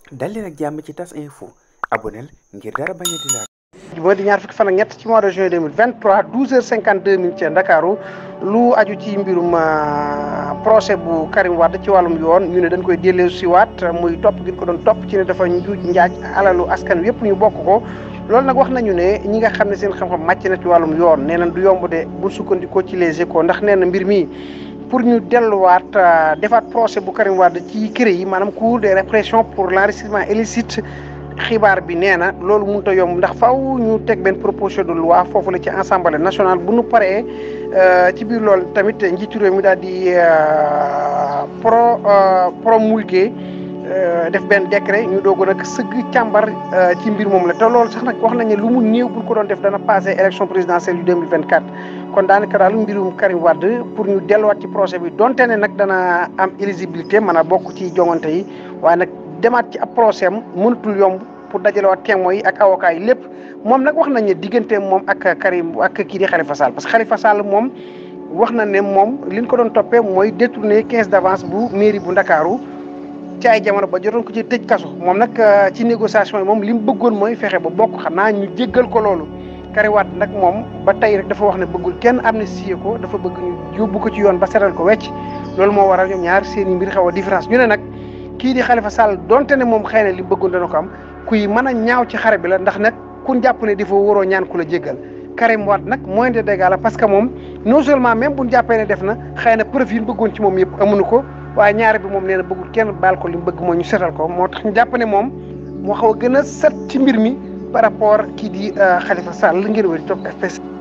dal leen ak jàmm ci tas info aboneel ngir dara bañ a di laal moo di ñaar fukki fan ak ñett ci mois de juin 2023 12 heures 52 minutes ci Ndakaaru lu aju ci mbirum procès bu Karim Wade ci wàllum yoon ñu ne dañ koy dellu siwaat muy topp gi ko doon topp ci ne dafa njuuj njaaj alalu askan wi yëpp ñu bokk ko loolu nag wax nañu ne ñi nga xam ne seen xam-xam màcc na ci wàllum yoon nee nañ du yomb de bu sukkandikoo ci les échos ndax nee na mbir mi pour ñu delluwaat defaat procès bu Karim Wade ci kër yi maanaam cour de répression pour l'enrichissement illicite xibaar bi nee na loolu mënut a yomb ndax faw ñu teg benn proposition de loi foofu la ci assemblée nationale bu nu paree ci biir loolu tamit njiitu réew mi daal di pro promulguer def benn décret ñu doog nag sëgg càmbar ci mbir moom la te loolu sax nag wax nañ ne lu mu néew bu ko doon def dana passé élection présidentielle yu 2024 kon daanaka daal mbirum Karim Wade pour ñu delluwaat ci procès bi donte ne nag dana am éligibilité mën a bokk ci joŋante yi waaye nag demaat ci ab procès am mënatul yomb pour dajalewaat témoins yi ak avocats yi lépp moom nag wax nañ ne diggante moom ak Karim ak kii di Khalifa Sall parce que Khalifa Sall moom wax na ne moom li ñu ko doon toppee mooy détourner quinze d'avance bu mairie bu Ndakaaru ci ay jamono ba jotoon ko ci tëj kaso moom nag ci négociation yi moom li mu bëggoon mooy fexe ba bokk xam naa ñu jéggal ko loolu Karim Wade nag moom ba tey rek dafa wax ne bëggul kenn amnistie ko dafa bëgg ñu yóbbu ko ci yoon ba seral ko wecc loolu moo waral ñoom ñaar seen i mbir xaw a différence ñu ne nag kii di Khalifa Sall donte ne moom xëy na li bëggoon dana ko am kuy mën a ñaaw ci xare bi la ndax nag ku jàpp ne dafa waroo ñaan ku la jéggal Karim Wade nag moyen de dégâts la parce que moom non seulement même bu ñu jàppee ne def na xëy na preuve yi bëggoon ci moom yëpp amuñu ko waaye ñaare bi moom nee na bëggul kenn baal ko li mu bëgg mooy ñu setal ko moo tax ñu jàpp ne moom moo xaw a gën a set ci mbir mi par rapport kii di Khalifa Sall ngir wér topp FPS